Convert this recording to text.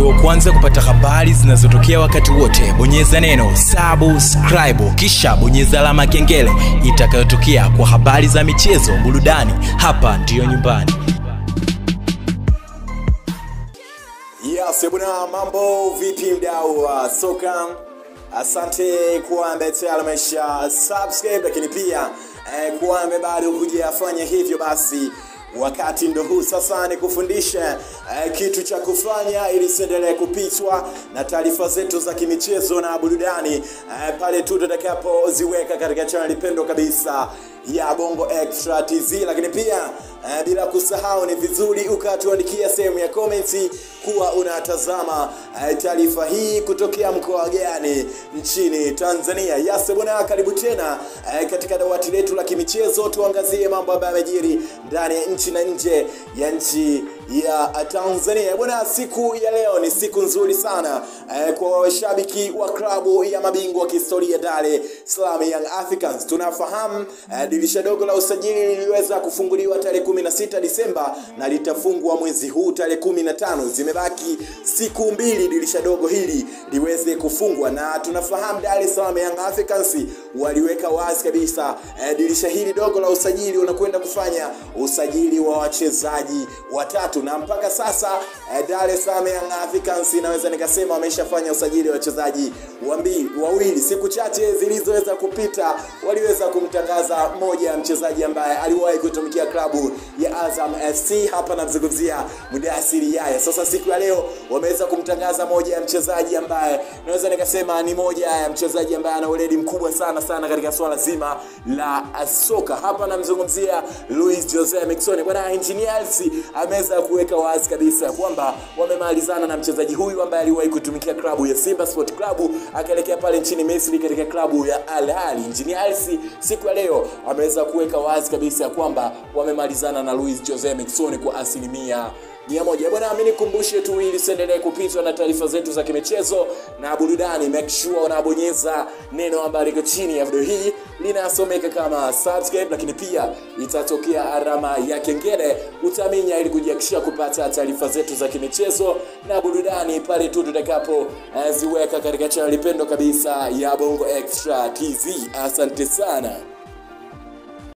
uwe wa kwanza kupata habari zinazotokea wakati wote bonyeza neno subscribe kisha bonyeza alama ya kengele itakayotokea kwa habari za michezo burudani hapa ndiyo nyumbani Yes, bwana, mambo vipi mdau wa soka? Asante kuwa ambaye tayari amesha subscribe, lakini pia eh, kuwa ambaye bado hujafanya hivyo, basi wakati ndo huu sasa ni kufundisha eh, kitu cha kufanya ili usiendelee kupitwa na taarifa zetu za kimichezo na burudani eh, pale tu tutakapoziweka katika chaneli pendwa kabisa ya Bongo Extra TZ, lakini pia eh, bila kusahau ni vizuri ukatuandikia sehemu ya comments kuwa unatazama eh, taarifa hii kutokea mkoa gani nchini Tanzania. Yase bwana, karibu tena eh, katika dawati letu la kimichezo, tuangazie mambo ambayo yamejiri ndani ya nchi na nje ya nchi ya Tanzania. Bwana, siku ya leo ni siku nzuri sana eh, kwa washabiki wa klabu ya mabingwa wa kihistoria Dar es Salaam Young Africans. Tunafahamu eh, dirisha dogo la usajili liliweza kufunguliwa tarehe 16 Disemba na litafungwa mwezi huu tarehe 15. Zimebaki siku mbili dirisha dogo hili liweze kufungwa, na tunafahamu Dar es Salaam Young Africans waliweka wazi kabisa eh, dirisha hili dogo la usajili unakwenda kufanya usajili wa wachezaji watatu, na mpaka sasa eh, Dar es Salaam Young Africans inaweza nikasema wameshafanya usajili wa wachezaji wambi- wawili. Siku chache zilizoweza kupita waliweza kumtangaza moja ya mchezaji ambaye aliwahi kutumikia klabu ya Azam FC, hapa namzungumzia Mudasiri Yaya. Sasa siku ya leo wameweza kumtangaza moja ya mchezaji ambaye naweza nikasema ni moja ya mchezaji ambaye ana weledi mkubwa sana sana katika swala zima la soka. Hapa namzungumzia Luis Jose Miquissone. Bwana Engineers ameweza kuweka wazi kabisa kwamba wamemalizana na mchezaji huyu ambaye aliwahi kutumikia klabu ya Simba Sport Club akaelekea pale nchini Misri katika klabu ya Al Ahly. Engineers siku ya leo ameweza kuweka wazi kabisa kwamba wamemalizana na Luis Jose Miquissone kwa asilimia mia moja. Bwana, mimi nikumbushe tu ili usiendelee kupitwa na taarifa zetu za kimichezo na burudani, make sure unabonyeza neno ambalo liko chini ya video hii linasomeka kama subscribe, lakini pia itatokea alama ya kengele, utaminya ili kujihakikishia kupata taarifa zetu za kimichezo na burudani pale tu tutakapo eh, ziweka katika channel pendo kabisa ya Bongo Extra TZ. Asante sana.